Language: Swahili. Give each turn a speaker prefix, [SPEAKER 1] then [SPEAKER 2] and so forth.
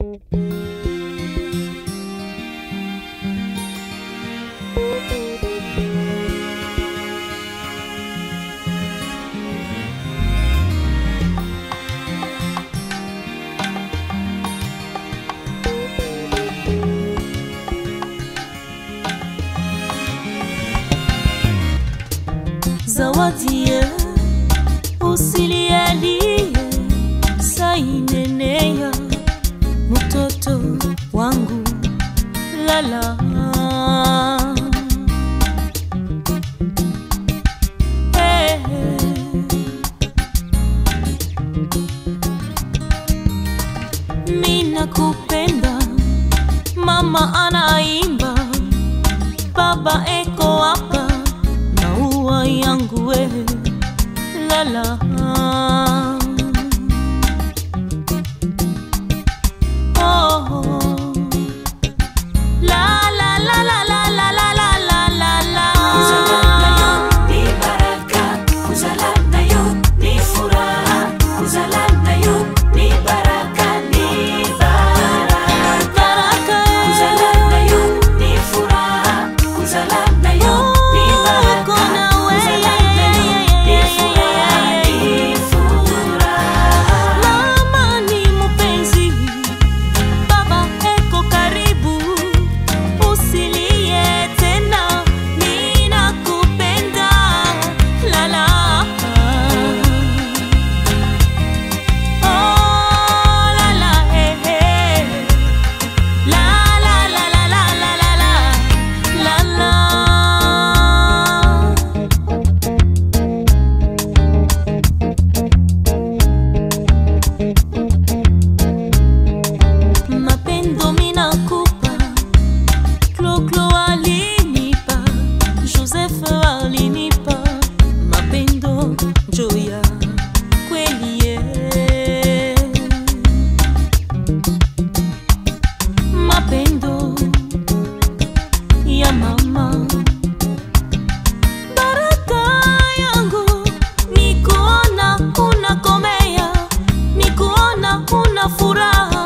[SPEAKER 1] zawadie usilialie sainenea mtoto wangu lala hey, mina kupenda mama anaimba baba eko hapa maua yangu we lala oh. La, la, la, la, la, la, la, la, la, la, la.
[SPEAKER 2] Kuzala nayo ni baraka, kuzala nayo ni furaha, kuzala nayo ni baraka, ni baraka.
[SPEAKER 1] Baraka, eh.
[SPEAKER 2] Kuzala nayo ni furaha, kuzala nayo ni baraka,
[SPEAKER 1] Kuna we,
[SPEAKER 2] kuzala
[SPEAKER 1] yeah,
[SPEAKER 2] nayo
[SPEAKER 1] yeah,
[SPEAKER 2] ni
[SPEAKER 1] yeah,
[SPEAKER 2] furaha,
[SPEAKER 1] yeah, yeah,
[SPEAKER 2] ni furaha.
[SPEAKER 1] Mama ni mpenzi, baba eko karibu, usilie tena, ninakupenda lala. Oh, lala, eh, eh. La, la, la, la, la, la, la, la, la, la. mapendo minakupa kloklo alinipa joseph alinipa mapendo njoya kwelie mapendo ya mama baraka yangu ni kuona unakomea ni kuona una furaha